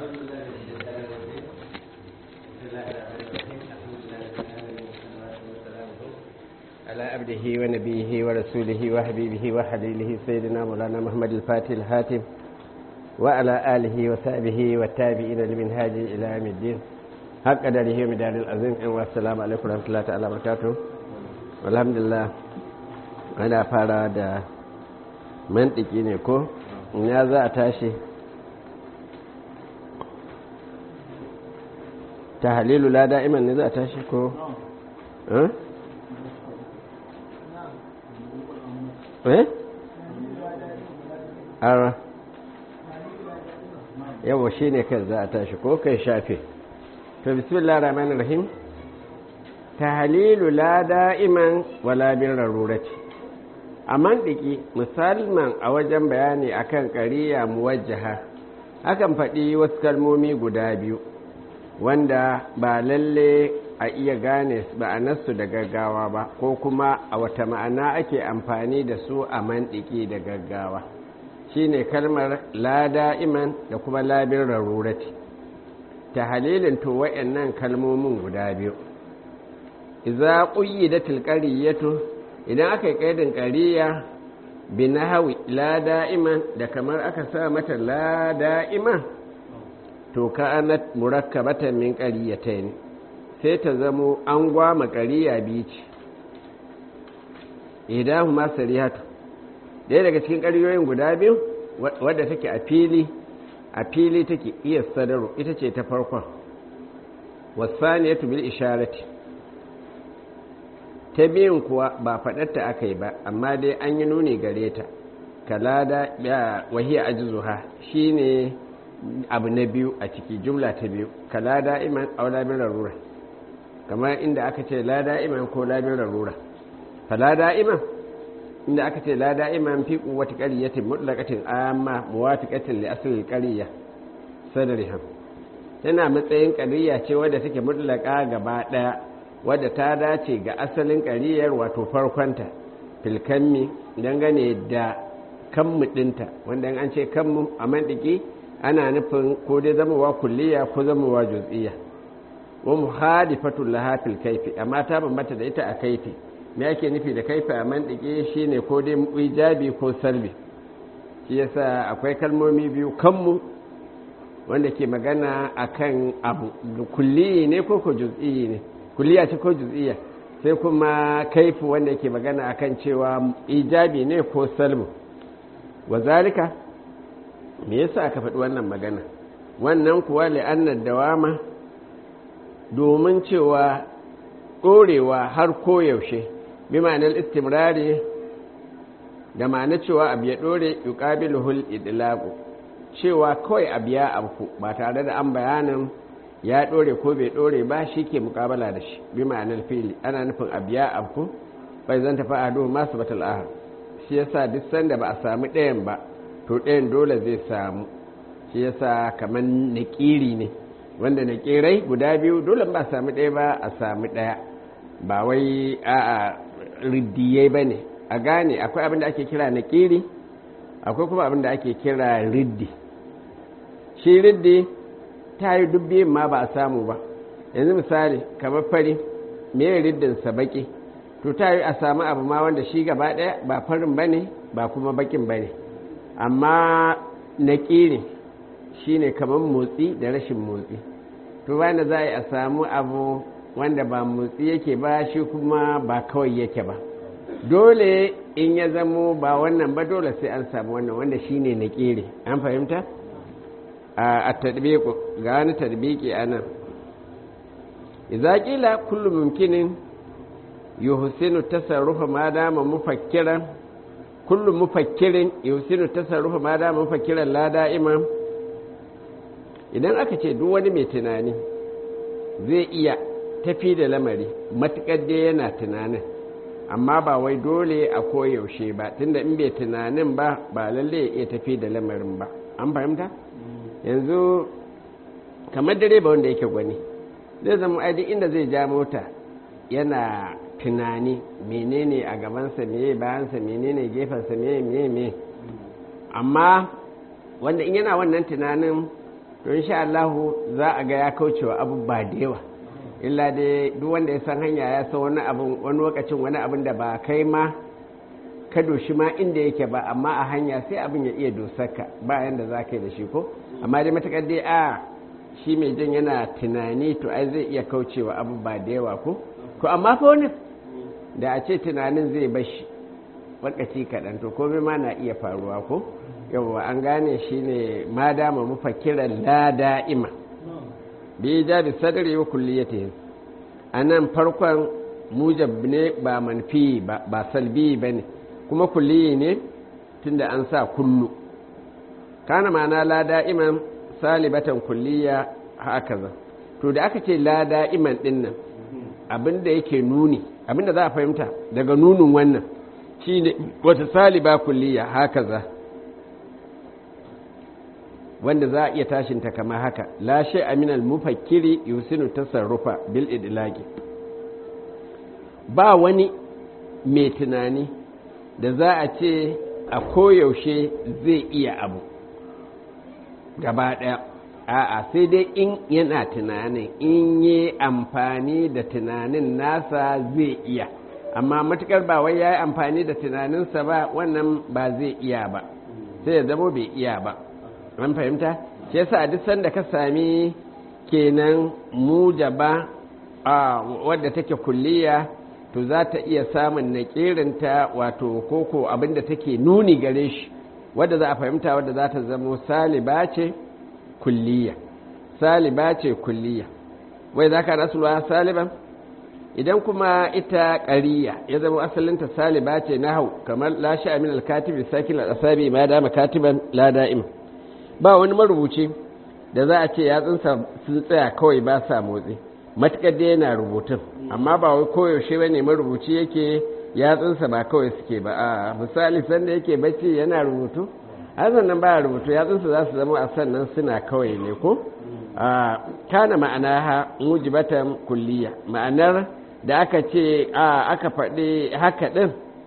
أعوذ بالله من الشيطان الرجيم بسم الله الرحمن الرحيم الحمد لله رب العالمين والصلاة والسلام على عبده ونبيه ورسوله وحبيبه وحليله سيدنا مولانا محمد الفاتح الهاتم وعلى آله وصحبه والتابعين لمنهاج إلى يوم الدين حق قدره ومدار العظيم والسلام عليكم ورحمة الله تعالى وبركاته والحمد لله أنا fara da mantiki ne ko ya za a tashi ta halilu la da'iman ne za a tashi ko eh ara yawa shi ne kan za a tashi ko kai shafe to bismillah rahman rahim ta halilu la da'iman wala bin rarurati a mandiki musamman a wajen bayani akan ƙariya muwajjaha akan faɗi wasu kalmomi guda biyu wanda ba lalle a iya gane ma'anarsu da gaggawa ba ko kuma a wata ma'ana ake amfani da su a mandiki da gaggawa shine kalmar la da'iman da kuma labin rarurati ta halilin to wa'annan kalmomin guda biyu iza ƙuyyidatil qaryatu idan aka yi ƙaidin ƙariya bi na hawi la da'iman da kamar aka sa mata la da'iman to ka anat murakkabatan min ƙariyatayn sai ta zamo an gwama ƙariya biyu ce idahu ma sarihatu ɗaya daga cikin ƙariyoyin guda biyu wadda take a fili a fili take iya sadaru ita ce ta farkon wasaniyatu bil isharati ta biyun kuwa ba faɗarta aka yi ba amma dai an yi nuni gare ta kalada ya wahiya ajzuha shine abu na biyu a ciki jumla ta biyu kalada iman aw labin rarura kamar inda aka ce la da'iman ko labin rarura falada iman inda aka ce la da'iman fi quwwati qaryatin mutlaqatin amma muwafiqatin li asli qarya sadriha tana matsayin qarya ce wadda take mutlaqa gaba daya wadda ta dace ga asalin ƙariyar wato farkonta filkanmi dangane da kanmu ɗinta wanda an ce kanmu a mandiki ana nufin ko dai zamowa kulliya ko zamowa juz'iyya wa muhadifatul laha fil kaifi amma ta bambanta da ita a kaifi me yake nufi da kaifi a mandiki shine ko dai ijabi ko salbi shi yasa akwai kalmomi biyu kanmu wanda ke magana akan abu kulliyi ne ko ko juz'iyyi ne kulliya ce ko juz'iyya sai kuma kaifu wanda yake magana akan cewa ijabi ne ko salmu wa zalika me yasa aka faɗi wannan magana wannan kuwa li'annar dawama domin cewa ɗorewa har koyaushe bi ma'anar istimrari da ma'ana cewa abu ya ɗore yuqabiluhul idlaqu cewa kawai abu ya abku ba tare da an bayanin ya ɗore ko bai ɗore ba shi ke mukabala da shi bi ma'anar fili ana nufin a biya abku bai zan tafi a duhu masu batal ahar shi yasa duk sanda ba a samu ɗayan ba to ɗayan dole zai samu shi yasa kamar naƙiri ne wanda naƙirai guda biyu dole ba a samu ɗaya ba a samu ɗaya ba wai a a riddiyai ba ne a gane akwai abin da ake kira naƙiri akwai kuma abin da ake kira riddi shi riddi ta yi dubbiyin ma ba a samu ba yanzu misali kamar fari me riddinsa baki to ta yi a samu abu ma wanda shi gaba ɗaya ba farin ba ne ba kuma bakin ba ne amma na ƙiri shi ne kamar motsi da rashin motsi to bayan da za a yi a samu abu wanda ba motsi yake ba shi kuma ba kawai yake ba dole in ya zamo ba wannan ba dole sai an samu wannan wanda shi ne na ƙiri an fahimta? a tadbiku ga wani tadbiki a nan idza qila kullu mumkinin yuhsinu tasarrufa ma dama mufakkiran kullu mufakkirin yuhsinu tasarrufa ma dama mufakkiran la da'ima idan aka ce duk wani mai tunani zai iya tafi da lamari matukar dai yana tunanin amma ba wai dole a koyaushe ba tunda in bai tunanin ba ba lalle ya iya tafi da lamarin ba an fahimta yanzu kamar direba wanda yake gwani zai zama aidi inda zai ja mota yana tunani menene a gabansa meye bayansa menene gefensa meye meye meye amma wanda in yana wannan tunanin to insha Allah za a ga ya kaucewa abu ba da yawa illa dai duk wanda ya san hanya ya san wani abin wani lokacin wani abin da ba kai ma ka doshi ma inda yake ba amma a hanya sai abin ya iya dosarka ba yanda za ka yi da shi ko amma dai matakar dai a shi mai jan yana tunani to ai zai iya kaucewa abu ba da yawa ko ko amma fa wani da a ce tunanin zai bashi wakaci kaɗan to komai ma na iya faruwa ko yawwa an gane shi ne ma dama mafakiran la da'ima bi ja bi sadri wa kulliyatihi anan farkon mujab ne ba manfi ba ba salbi bane kuma kulliyi ne tunda an sa kullu kana ma'ana la da'iman salibatan kulliya hakaza to da aka ce la da'iman dinnan abinda yake nuni abinda za a fahimta daga nunin wannan shine wata saliba kulliya hakaza wanda za a iya tashinta kamar haka la shay aminal mufakkiri yusinu tasarrufa bil idlaqi ba wani mai tunani da za a ce a koyaushe zai iya abu gaba ɗaya a'a sai dai in yana tunanin in yi amfani da tunanin nasa zai iya amma matukar ba wai ya yi amfani da tunaninsa ba wannan ba zai iya ba sai ya zama bai iya ba an fahimta shi yasa a duk sanda ka sami kenan mujaba a wadda take kulliya to za ta iya samun naƙirinta wato koko abinda take nuni gare shi wadda za a fahimta wadda za ta zamo saliba ce kulliya saliba ce kulliya wai za ka rasuwa saliban idan kuma ita ƙariya ya zama asalinta saliba ce na hau kamar lashe amin alkatibi sakin al'asabi ma dama katiban la da'im ba wani marubuci da za a ce yatsunsa sun tsaya kawai ba sa motsi matuƙar da yana rubutun amma ba wai koyaushe ba ne marubuci yake yatsunsa ba kawai suke ba a misali sanda yake bacci yana rubutu hazan nan baya rubutu yatsunsa za su zama a sannan suna kawai ne ko kana ma'ana ha mujibatan kulliya ma'anar da aka ce a aka faɗi haka ɗin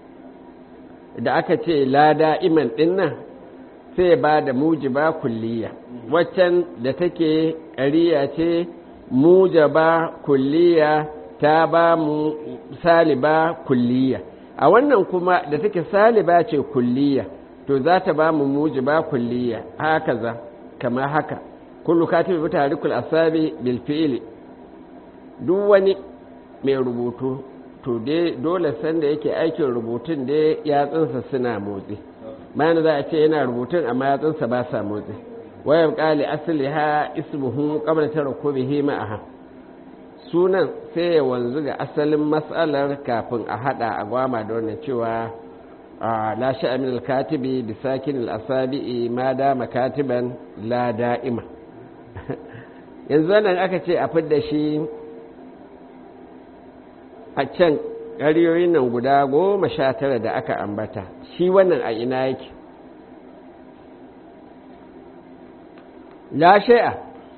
da aka ce lada iman ɗin nan sai ba da mujiba kulliya waccan da take ƙariya ce mujaba kulliya ta ba mu saliba kulliya a wannan kuma da take saliba ce kulliya to za ta ba mu mujiba kulliya haka za kama haka kullu katibi bi tarikul asabi bil fi'li duk wani mai rubutu to dai dole sanda yake aikin rubutun dai yatsunsa suna motsi bayan za a ce yana rubutun amma yatsunsa ba sa motsi wayan kali asali ha ismuhu qabla tarakkubihi ma'aha sunan sai ya wanzu ga asalin matsalar kafin a hada a gwama da wannan cewa la sha'amin al-katibi bi sakin al-asabi'i ma dama katiban la da'ima yanzu nan aka ce a fidda shi a can ƙariyoyin nan guda goma sha tara da aka ambata shi wannan a ina yake la shai'a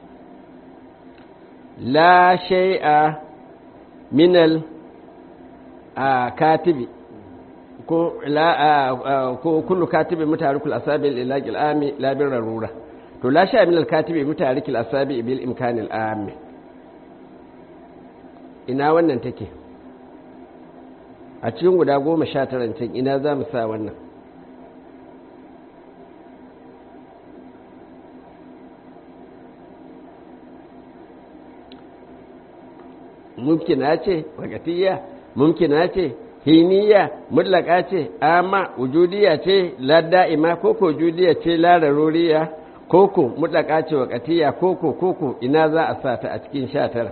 la shai'a minal a katibi ko la ko kullu katibi mutarikul asabi lil ami la bir rarura to la shai'a minal katibi mutarikul asabi bil imkanil ami ina wannan take a cikin guda goma sha taran can ina za mu sa wannan mumkina ce wakatiyya mumkina ce hiniya mutlaka ce amma wujudiya ce ladda'ima koko wujudiya ce lararuriya koko mutlaka ce wakatiyya koko koko ina za a sa ta a cikin sha tara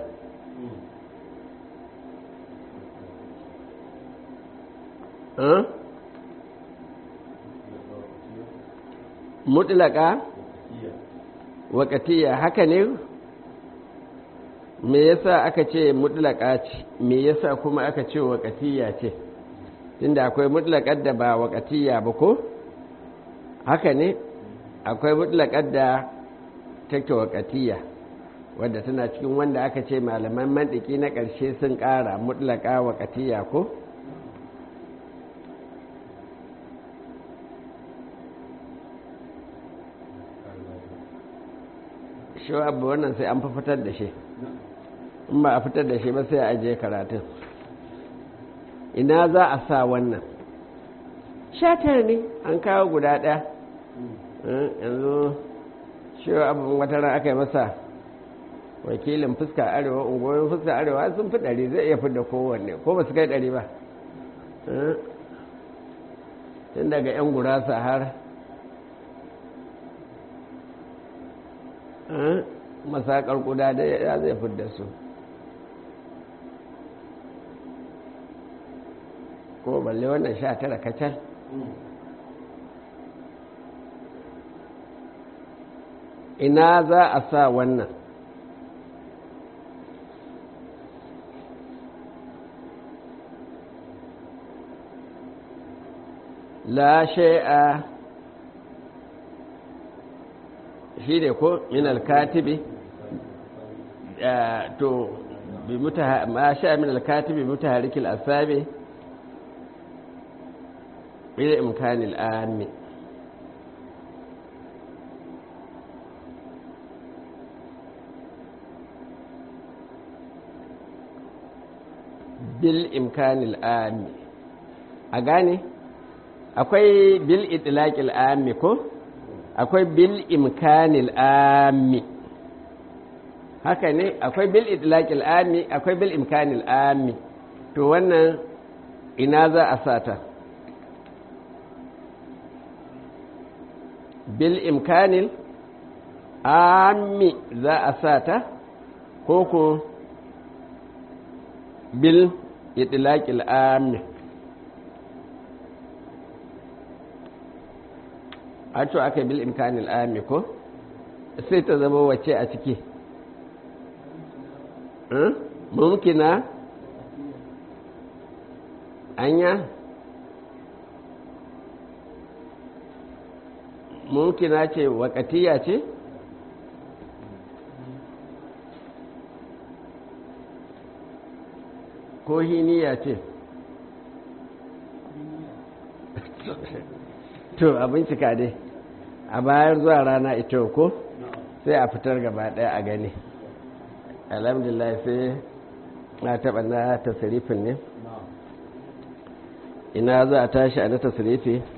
mutlaka wakatiya haka ne me yasa aka ce mutlaka ce me yasa kuma aka ce wakatiya ce tunda akwai mutlakar da ba wakatiya ba ko haka ne akwai mutlakar da take wakatiya wadda tana cikin wanda aka ce malaman mandiki na ƙarshe sun ƙara mutlaka wakatiya ko shi abu wannan sai an fi fitar da shi in ba a fitar da shi ba sai a ajiye karatun ina za a sa wannan shatar ne an kawo guda ɗaya yanzu shi abin wata ran aka yi masa wakilin fuska arewa ungoyin fuska arewa sun fi ɗari zai iya fidda kowanne ko ba su kai ɗari ba tun daga 'yan gurasa har masakar kuda da ya zai fidda su ko balle wannan sha tara kacal ina za a sa wannan la shay'a shi ne ko min alkatibi to bi ma sha min alkatibi mutaharikil asabi bil imkanil ami bil imkanil ami a gane akwai bil itlaqil ami ko akwai bil imkanil ami haka ne akwai bil itlaqil ami akwai bil imkanil ami to wannan ina za a sata bil imkanil ami za a sata ko ko bil itlaqil ami a to aka bil imkanil ami ko sai ta zama wace a ciki mumkina anya mumkina ce wakatiya ce ko hiniya ce to a bincika dai a bayar zuwa rana ita ko sai a fitar gaba daya a gani alhamdulillah sai na taɓa na tasirifin ne ina za a tashi a na tasirifi